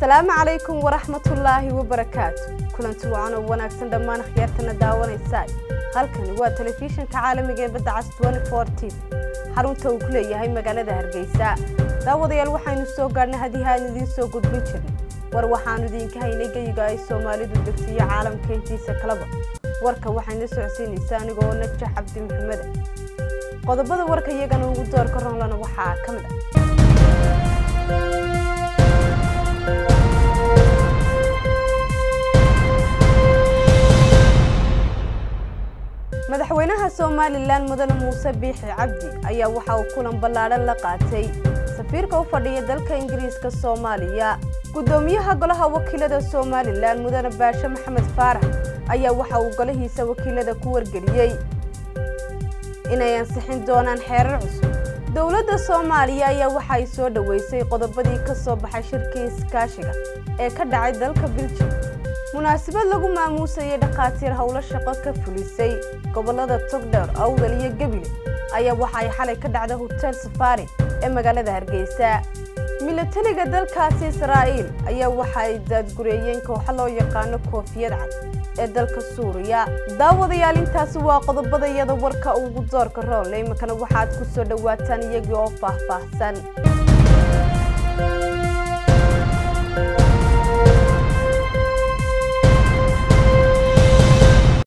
asalaamu calaykum waraxmatullaahi wabarakaatu kulanti wacan oo wanaagsan dhammaan akhyaartana daawanaysaa halkani waa telefishinka caalamiga ee badda cas t xarunta uu ku leeyahay magaalada hargeysa daawadayaal waxaynu soo gaadhnay haddii aan idiin soo gudbin jirnay war waxaanu idiinka haynay geyiga ay soomaalidu degsiiyo caalamka intiisa kalaba warka waxayna socodsiinaysaa aniga oo najax cabdi maxameda qodobada warka iyagana ugu doorka ronlana waxaa ka mid ah madaxweynaha somalilan mudane muuse biixi cabdi ayaa waxa uu kulan ballaadhan la qaatay safiirka u fadhiya dalka ingiriiska soomaaliya guddoomiyaha golaha wakiilada somalilan mudane baashe maxamed faarax ayaa waxa uu golahiisa wakiilada ku wargeliyey inay ansixin doonaan xeerar cusub dowladda soomaaliya ayaa waxa ay soo dhoweysay qodobadii ka soo baxay shirkii iskaashiga ee ka dhacay dalka biljim munaasabad lagu maamuusayay dhakhaatiir howlo shaqo ka fulisay gobollada togdheer awdal iyo gebile ayaa waxa ay xalay ka dhacday hotel safaari ee magaalada hargeysa milatariga dalkaasi israa'iil ayaa waxa ay daadgureeyeen kooxo loo yaqaano koofiyad cad ee dalka suuriya daawadayaal intaasi waa qodobada iyada warka ugu doorka roonle iminkana waxaad ku soo dhowaataan iyagii oo faahfaahsan